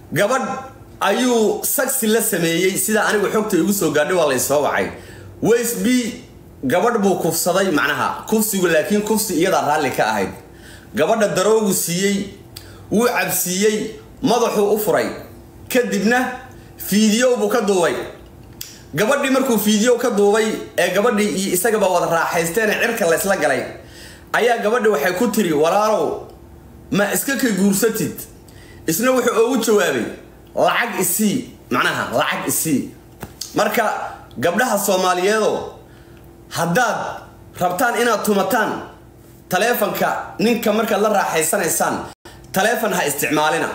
gabadh ayuu sagsi la sameeyey sida anigu xogta igu soo gaadhay waa laysoo wacay wsb gabadh buu kufsaday macnaha kufsigu laakiin kufsi iyadaa raalli ka ahayd gabadha daroogu siiyey wuu cabsiiyey madaxuu u furay kadibna fiidiyow buu ka duubay gabadhii markuu fiidiyow ka duubay ee gabadhii iyo isagaba wada raaxaysteen ee cirka laysla galay ayaa gabadhi waxay ku tiri walaalow ma iska ka guursatid isna wuxuu ugu jawaabay lacag isii macnaha lacag isii marka gabdhaha soomaaliyeedoo haddaad rabtaan inaad tumataan taleefanka ninka markaad la raaxaysanaysaan taleefon ha isticmaalina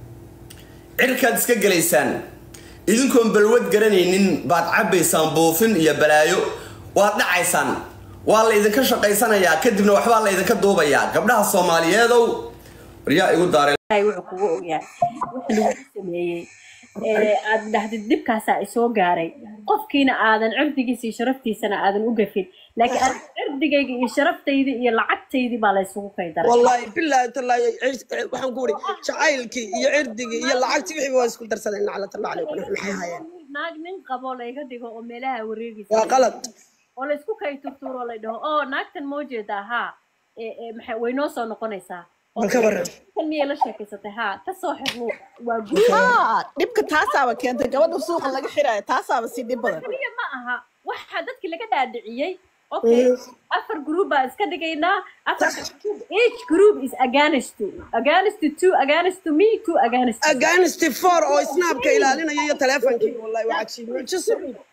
cirkaad iska gelaysaan idinkoon balwad garanaynin baad cabbaysaan buufin iyo balaayo waad dhacaysaan waa la idinka shaqaysanayaa kadibna waxbaa la idinka duubayaa gabdhaha soomaaliyeedow waryaa igu daaray wuxuu kugu ogyahay wixii lagu sameeyey ee aad dhahdid dhibkaasaa isoo gaaray qofkiina aadan cirdigiisa iyo sharaftiisana aadan u gafin laakiin aad cirdigayga iyo sharaftaydi iyo lacagtaydii baa laysugu kay daray والله بالله تالله waxaan ku wuri jacaylkii iyo cirdigii iyo lacagtii wixii waa isku darsadeen naclad allah calaykum maxay hayeen naag nin qabo layga dhigo oo meelaha wareegaysa waa qalad oo laysku kay turtuuro la dhaho oo naagtan moo jeedaa haa ee ee maxay way noo soo noqonaysaa bal ka waran kan miyay la sheekaysatay haa ka soo xirnu waa guud haa dhibka taasaaba keentay gabadha suuqa laga xiraayo taasaaba sii dhib badan kaliya ma aha waxaa dadkii laga dhaadhiciyey okay afar group baa iska dhigaynaa afar each group is against to against to two against to me two against to against four oo snaabka ilaalinaya iyo taleefonkii wallahi waa cajiib mucjiso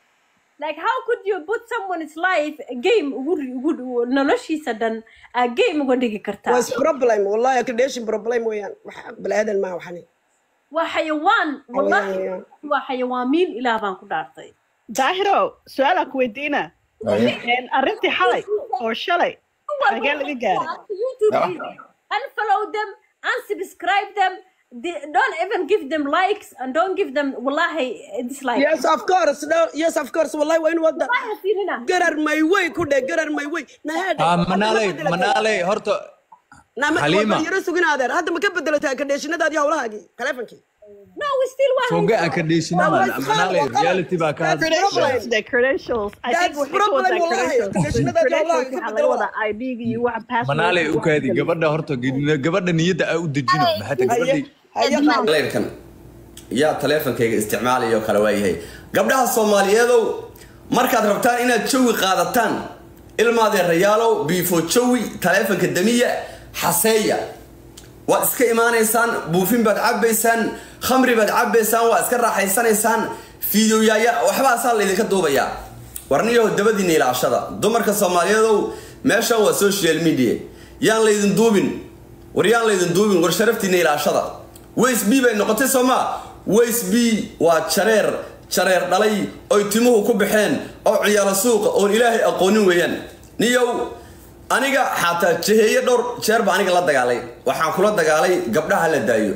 like how could you put someone's life a game ugu ugu noloshiisa dhan a game uga dhigi kartaa was problem wallahi accreditation problem weeyaan wax balaadan ma waxani waa xayawaan wallahi Xayawaan. waa xayawaamiin ilaah baan ku dhaartay daahiro su-aalaa ku weydiina Een, arrintii xalay oo shalay xagee laga gaaray YouTube unfollow them unsubscribe them They- don't even give them likes and don't give them wallahi dislike yes of course no, yes of course wallahi waa in wada Wallahi siinina. garar may way ku dhe garar may way Ah, manaaley manaaley horta Halima. yaro sugin adeer hadda ma ka bedelatay accreditationadaadii hawlahaagii taleefonkii no we still want foge aan ka dheeshinama Waa isfahan, manaaley waa qalad. reality baa ka hadla credentials the credentials I think That's waxay ka wadaa problem wallahi. credentials Credentialada credentials wallahi, waxaa laga wadaa ID-ga iyo waxa password manaaley u kaadi gabadha horta gabadha niyadda aa u dejino maxaa ta gabadhay haya qaab leyrkan yaa taleefonkayga isticmaalayo kale waayahay gabdhaha soomaaliyeedow markaad rabtaan inaad jawi qaadataan ilmaadeerayaalow biifo jawi taleefonka damiya xaseeya waad iska imaanaysaan buufin baad cabbaysaan khamri baad cabbaysaan waa iska raaxaysanaysaan fiidiyoyaaya waxbaasaa laydinka duubayaa warniyaho dabadiina ilaashada dumarka soomaaliyeedow meeshan waa social media yaan laydin duubin war yaan laydin duubin war sharaftiina ilaashada ways b bay noqotay soomaa ways b waa jareer jareer dhalay oy timuhu ku baxeen oo ciyaalo suuqa oon ilaahay aqoonin weeyaan niyow aniga xataa jaheeye dhowr jeer baa aniga la dagaalay waxaan kula dagaalay gabdhaha la daayo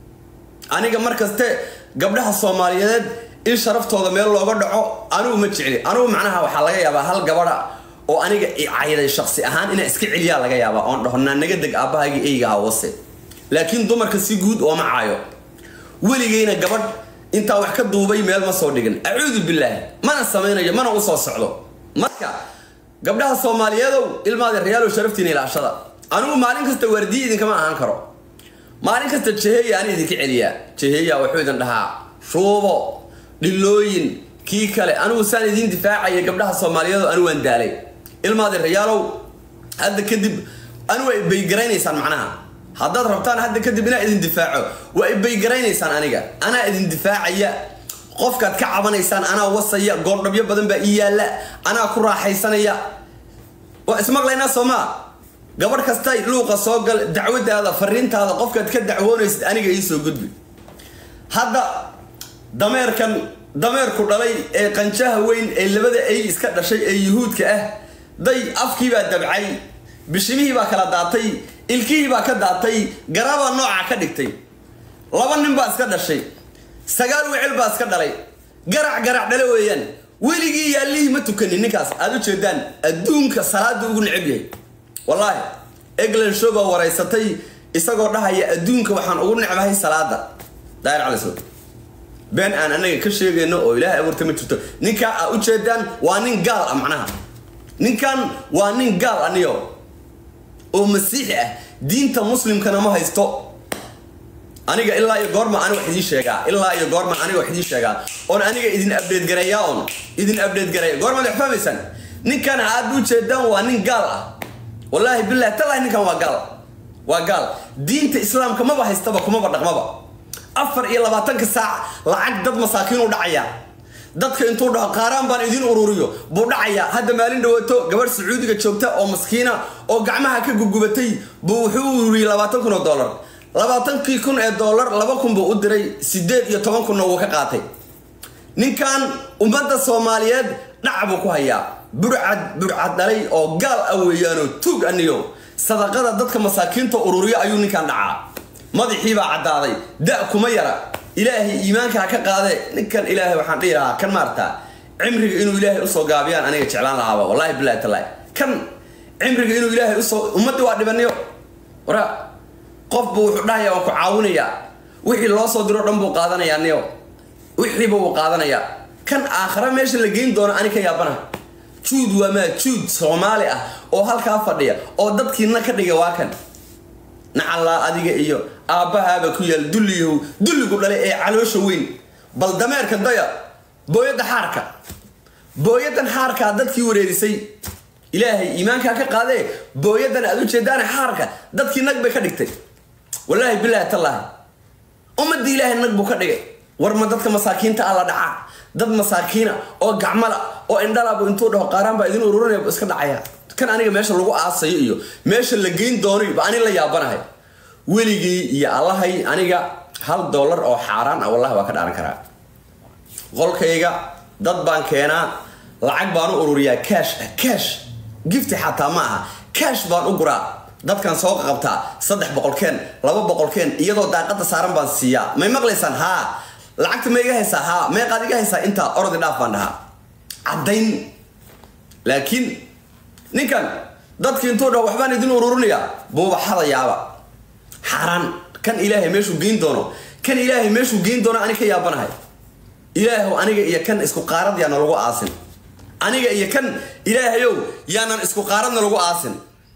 aniga markaste gabdhaha soomaaliyeed in sharaftooda meel looga dhaco anigu ma jecli anigu macnaha waxaa laga yaabaa hal gabadha oo aniga i cayday shaksi ahaan inaa iska celiyaa laga yaabaa oon dhaho naa naga deg aabbahayga eyga hawase laakiin dumarka si guud ooma caayo weligayna gabadh intaa wax ka duubay meel ma soo dhigin acuudu bilaahi mana samaynayo mana u soo socdo marka gabdhaha soomaaliyeedow ilmaada reyaalow sharaftiina ilaashada anigu maalin kasta waardiye idinkama ahaan karo maalin kasta jeheya aan idinka celiyaa jeheya wuxuu idin dhahaa shuubo dhilooyin kii kale anigu saan idin difaacaya gabdhaha soomaaliyeedow anigu waan daalay ilmaada reyaalow hadda kadib anigu waa ibaygaraysaan macnaha haddaad rabtaan hadda kadib inaa idin difaaco waa ibaygaraysaan aniga anaa idin difaacaya qofkaad ka cabanaysaan anaa wasaya goordhabyo badan baa ii yaalla anaa ku raaxaysanaya waa ismaqlaynaa soomaa gabadh kasta luuqa soo gal dacwadaada fariintaada qofkaad ka dacwoonaysid aniga ii soo gudbi hadda dameerkan dameerku dhalay ee qanjaha weyn ee labada ay iska dhashay ee yuhuudka ah day afkii baa dabcay bishimihii baa kala daatay ilkihii baa ka daatay garabaa noocaa ka dhigtay laba nin baa iska dhashay sagaal wecel baa iska dhalay garac garac dhale weeyaan weligii yaallihii ma tukanin ninkaas aad u jeedaan adduunka salaada ugu neceb yahay wallaahi eglan show baa waraysatay isagoo dhahaya adduunka waxaan ugu necbahay salaada daahir cali sow been aan anaga ka sheegayno oo ilaahay abuurta ma jirto ninkaa aa ujeedaan waa nin gaal ah macnaha ninkan waa nin gaal aniyo oo masiixi ah diinta muslimkana ma haysto aniga ilaa iyo goorma ani wax idiin sheegaa ilaa iyo goorma aniga wax idiin sheegaa oon aniga idin update gareeyaa oon idin update gareeya goormaad wax fahmaysaan ninkan aad u jeedaan waa nin gaal ah wallaahi billahi tallahi ninkan waa gaal waa gaal diinta islaamka maba haystaba kumaba dhaqmaba afar iyo labaatanka saac lacag dad masaakiin u dhacaya dadka intuu dhaho qaaraan baan idin ururiyo buu dhacaya hadda maalin dhawaato gabadh sacuudiga joogta oo maskiina oo gacmaha ka gugubatay buu wuxuu u ururiyey labaatan kun oo dollar labaatankii kun ee dollar laba kun buu u diray sideed iyo toban kunna wuu ka qaatay ninkan ummadda soomaaliyeed dhac buu ku hayaa burcad burcad dhalay oo gaal ah weeyaanoo tuug aniyo sadaqada dadka masaakiinta ururiyo ayuu ninkan dhacaa madaxiibaa caddaaday da kuma yara ilaahay iimaanka ha ka qaade ninkan ilaahay waxaan dhihi lahaa kan maarta cimriga inuu ilaahay usoo gaabiyaan aniga jeclaan lahaaba wallahi billahi tallahi kan cimriga inuu ilaahay usoo ummaddi waa dhibaniyo wara qofbu wuxuu dhahaya waan ku caawinayaa wixii loo soo diro dhan buu qaadanayaa niyo wixiiba wuu qaadanayaa kan aakhare meesha la geyn doono ani ka yaabana juud waa maa juud soomaali ah oo halkaa fadhiya oo dadkiina ka dhiga waa kan nacallaa adiga iyo aabbahaaba ku yaal dulliyahow dulligu dhalay ee caloosha weyn bal dameerka daya booyadda xaarka booyaddan xaarkaa dadkii wareerisay ilaahay iimaankaa ka qaadee booyaddan aad u jeedaane xaarka dadkii nag bay ka dhigtay wallaahi bilaahi tallaahi ummadda ilaahay nag buu ka dhigay war ma dadka masaakiinta ah la dhacaa dad masaakiina oo gacmala oo indhalabu intuu dhaho qaaraan baa idin ururinaya bu iska dhacaya kan aniga meesha lagu aasayo iyo meesha la geyn doonayo ba ani la yaabanahay weligii iyo allahay aniga hal dollar oo xaaraan ah wallahi waa ka dhaaran karaa qolkayga dad baan keenaa lacag baan u ururiyaa cash ah cash gifti xataa ma aha cash baan u guraa dadkan soo qabtaa saddex boqolkeen laba boqolkeen iyadoo daaqada saaran baan siiyaa may maqlaysaan haa lacagta ma iga haysaa haa meeqaad iga haysaa intaa orodi dhaaf baan dhahaa caddayn laakiin ninkan dadki intuu dhaho waxbaan idin ururinayaa buuba xadayaaba xaaraan kan ilaahay meeshuu geyn doono kan ilaahay meeshuu geyn doono ani ka yaabanahay ilaahow aniga iyo kan isku qaarad yaana lagu aasin aniga iyo kan ilaahayow yaanan isku qaaradna lagu aasin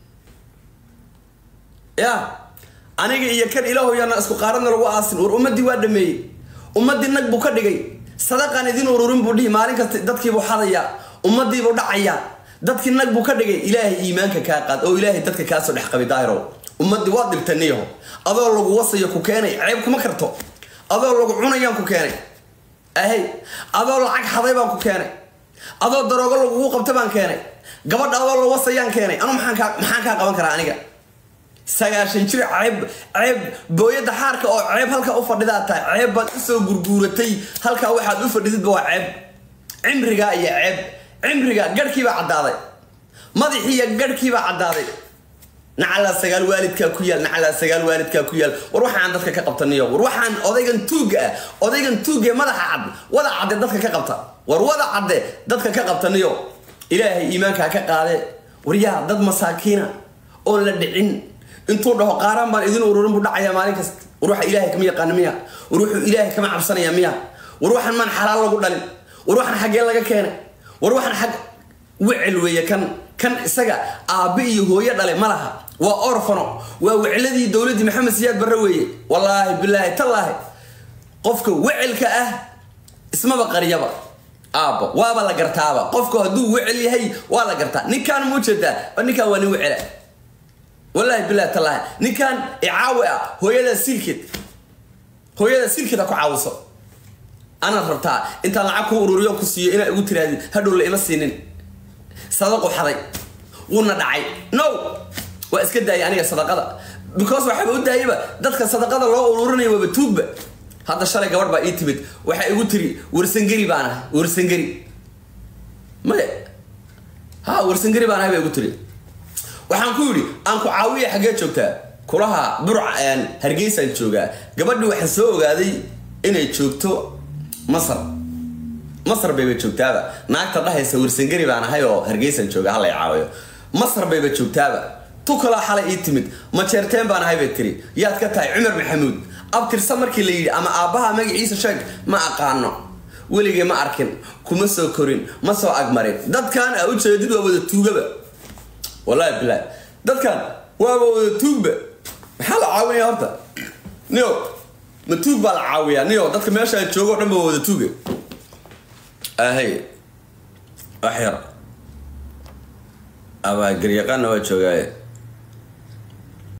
ya aniga iyo kan ilaahow yaanan isku qaaradna lagu aasin war ummaddii waa dhameeyey ummaddii nag buu ka dhigay sadaqaan idin ururin buu dhihi maalin kasta dadkiibuu xadayaa ummadiibuu dhacayaa dadkii nag buu ka dhigay ilaahay iimaanka kaa qaad oo ilaahay dadka kaasoo dhex qabi daahirow ummadii waad dhibtaniyaho adoo lagu wasayo ku keenay ceeb kuma karto adoo lagu cunayaan ku keenay ahay adoo lacag xaday baan ku keenay adoo daroogo lagugu qabta baan keenay gabadha adoo la wasayaan keenay anu maxaan kaa maxaan kaa qaban karaa aniga sagaashan jir ceeb ceeb booyadda xaarka oo ceeb halkaa u fadhidaa tahay ceeb baad usoo gurguuratay halkaa waxaad u fadhisidba waa ceeb cimrigaa iyo ceeb cimriga garhkiibaa caddaaday madaxiiyo garhkiibaa caddaaday nacalaa sagaal waalidkaa ku yaal nacalaa sagaal waalidkaa ku yaal war waxaan dadka ka qabtaniyo war waxaan odaygan tuugga ah odaygan tuugga ee madaxa cad wada cadde dadka ka qabta war wada cadde dadka ka qabtaniyo ilaahay iimaankaa ka qaade war yaa dad masaakiina oon la dhicin intuu dhaho qaaraan baan idin ururin buu dhacayaa maalin kasta war waxa ilaahay kama yaqaana miya war wuxuu ilaahay kama cabsanaya miya war waxaan maan xalaal lagu dhalin war waxaan xaggee laga keenay war waxaan xag wecel weeye kan kan isaga aabbe iyo hooyo dhale ma laha waa orfano waa wecladii dowladdii maxamed siyaad barre weeye wallaahi bilaahi tallaahi qofka wecelka ah ismaba qariyaba aabbo waaba la gartaaba qofku hadduu wecel yahay waa la gartaa ninkaan ma ujeedaa ninkaan waa nin wecela wallaahi bilaahi tallaahi ninkaan icaawi ah hooyada silkeed hooyada silkeed ha ku caawiso anaad rabtaa intaan lacag ku ururiyo ku siiyo inaa igu tiraadi hadhow la ima siinin sadaqu xaday wuuna dhacay no waa iska daayay aniga sadaqada because waxaaba u daayaba dadka sadaqada loo ururinaya waaba tuugba hadda shalay gabadh baa ii timid waxaa igu tiri warsangeri baan ahay warsangeri maya ha warsangeri baan ahay baa igu tiri waxaan ku yidhi aan ku caawiya xaggee joogtaa kulaha burca hargeysaan joogaa gabadhii waxaa soo ogaaday inay joogto masar masar bayba joogtaaba naagta dhahaysa warsangeri baan ahay oo hargeysan jooga hala caawiyo masar bayba joogtaaba tu kalaa xalay ii timid majeerteen baan ahay bay tiri yaad ka tahay cumar maxamuud abtirsa markii la yidhi ama aabbaha magaciisa sheeg ma aqaano weligay ma arkin kuma soo korin ma soo agmarin dadkan aa ujeedid waa wada tuugaba wallahi bilahi dadkan waaba wada tuugba maxaa la caawinaya horta niyo ma tuug baa la caawiyaa niyo dadka meesha joogo o dhan ba wada tuuga ahay wax yar abaa garyaqaanna waa joogaaye